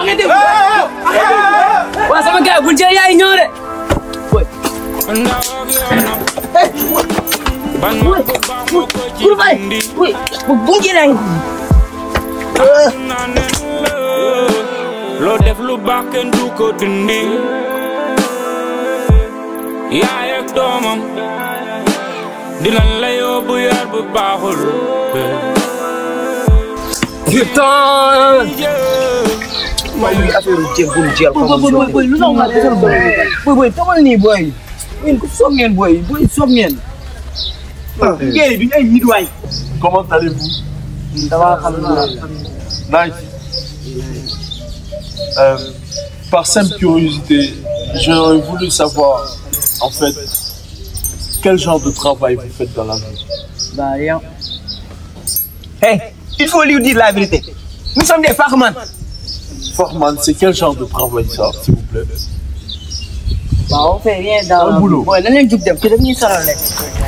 arrêtez waa sama gars bu jëlee yaay ñëw de Guru bay. Woi, bu jëlee loo def lu baax kenn du ko dindi yaay ak doomam dinañ la yóbbu yar bu baaxul putain mooy affaire jéem bu mu jël boy boy boy boy lu tax nga defal boy boy boy tamal nii boy yéen ku soog ngeen boy boy soog ngeen ngeen duñ ay nit waay Comment allez-vous dama xam Nice. Euh, par simple curiosité, j'aurais voulu savoir, en fait, quel genre de travail vous faites dans la vie. bah rien hey il faut lui dire la vérité nous sommes des farman Foreman, c'est quel genre de travail ça, s'il vous plaît bah on fait rien dans Un boulot. boy lan leen jug dem ci daf ñuy sonal rek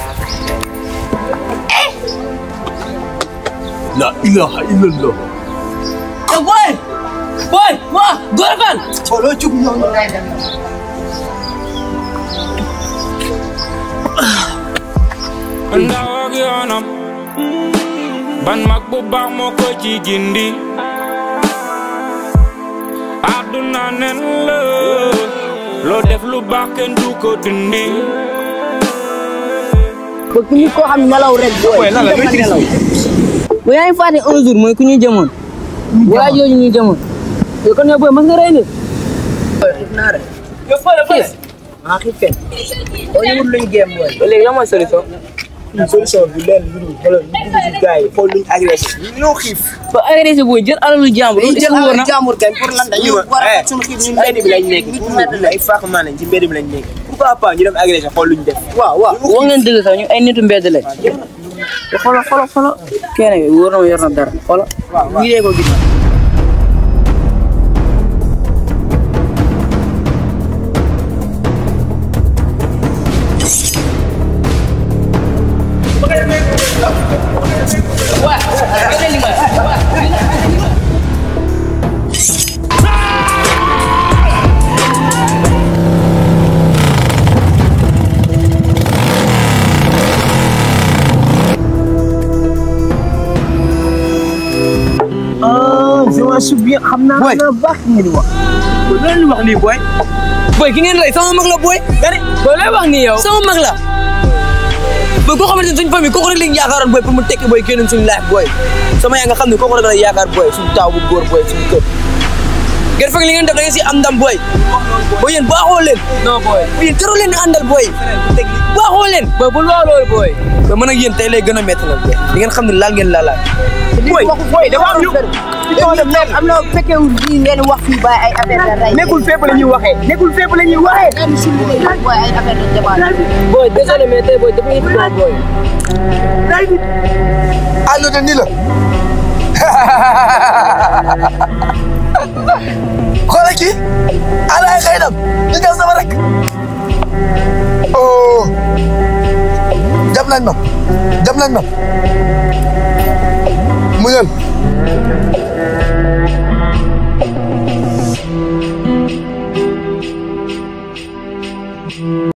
La ilaha illallah. oh boy boy waa Gora Fall solo jug ñoo ngay dem ndaw ak yoonam ban mag bu baax moo ko ci gindi àdduna nen la loo def lu baax kenn du ko dindi ba ku ñu koo xam nelaw rek booy. lan la ñooy tiri nelaw. bu yaa ngi fàtte un jour mooy ku ñu jëmoon. waa jooju ñu jëmoon. yow kon yow booy mën nga rey nit. yow fële fële maa xiif kenn boo ñëwul luñ géem boy ba léegi lan mooy solution. solution bi leen lu dul xoolal ñu dugg ci gars yi xool luñ agressé ñoo xiif ba agressé booy jël alalu jàmbur. dañuy jël wóor na alal jàmbur kay pour lan dañuy war a faj suñu xiif ñun mbedd bi lañ nekk pour ay faaxamaa lañ ci mbedd bi lañ nekk pourquoi pas ñu dem agressé xool luñ def waaw waaw wax ngeen dëgg sax ñu ay nitu mbedd lañ. te xoolal xoolal xoolal. kenn bi wóor na ma yor na dara xoolal. ñu dee ko gis. ah je m'en souviens xam naa xam naa baax ngeen wax loolu wax nii boy boy ki ngeen rey sama mag la boy gari boy lay wax nii yow sama mag la boy koo xamante ne suñ famille kooku rek lañ yaakaaroon boy pour mu tekki boy kenn suñu laaj boy sama yaa nga xam ne kooku rek la yaakaar boy suñu taaw bu góor boy suñu kër ngeen fekk li ngeen def da ngeen si am ndam boy boy yéen baaxoo leen non boy yéen tëru leen di àndal boy baaxoo leen boy bul wax loolu boy boy man ak yéen tey lay gën a métti nag boy di ngeen xam ne laal ngeen laalaat boy boy dafa am lu am na fekkewul bii ngeen wax fii ba ay affaire la rey. nekkul fépp la ñuy waxee nekkul fépp la ñuy waxee ngeen si liggéey nag booy ay affaire la jabaat. boy désolé mais tey boy dafa ngi doon boy àdduna ni la xoolal kii ala ay xëy nam ñu ñëw sama rek oh jam nañ ma jam nañ ma muñal